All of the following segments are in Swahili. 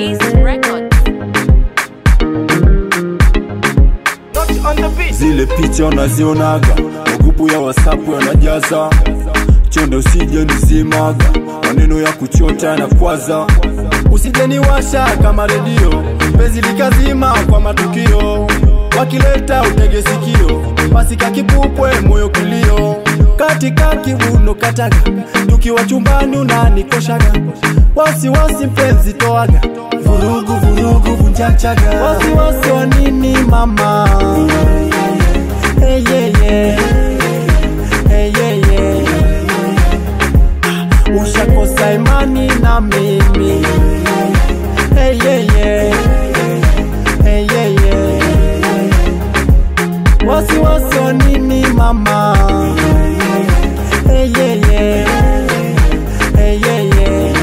East Records. zile picha unazionaga magupu ya wasapu yanajaza chonde usije nizimaga maneno ya kuchota na kwaza usije niwasha kama redio penzi likazima kwa matukio wakileta utege sikio basi kakipupwe moyo kilio katika kivuno kataga tukiwa chumbani unanikoshaga wasiwasi mpenzi toaga vurugu vurugu vunjachaga wasiwasi wa nini mama hey, yeah, yeah. Hey, yeah, yeah. ushakosa imani na mimi hey, yeah, yeah. Hey, yeah, yeah. wasiwasi wa nini mama hey, yeah, yeah. Hey, yeah, yeah.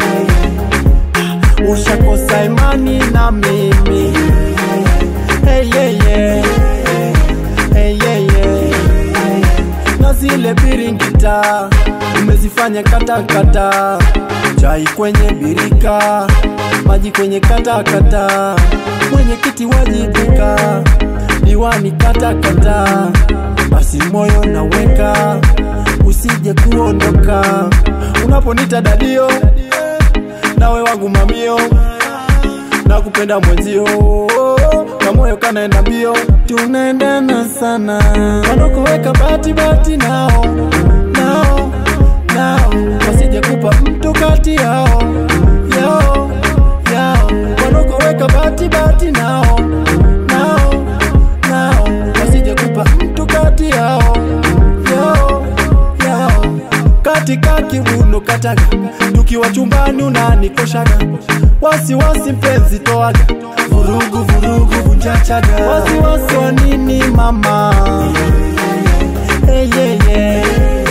ushakosa imani na mimi hey, yeah, yeah. Hey, yeah, yeah. na zile biringita umezifanya katakata chai kwenye birika maji kwenye katakata mwenyekiti wajibika diwani katakata basi moyo naweka usije kuondoka unaponita dadio nawe wangu mamio na kupenda mwenzio na moyo kanaenda mbio tunaendana sana wanokoweka bati bati nao nao nao wasije kupa mtu kati yao yao yao wanokoweka bati bati nao nao nao wasije kupa mtu kati yao yao yao katika kivuno kataga tukiwa chumbani unanikoshaga wasiwasi mpenzi toaga vurugu vurugu vunjachaga wasiwasi wa nini mama hey, yeah, yeah.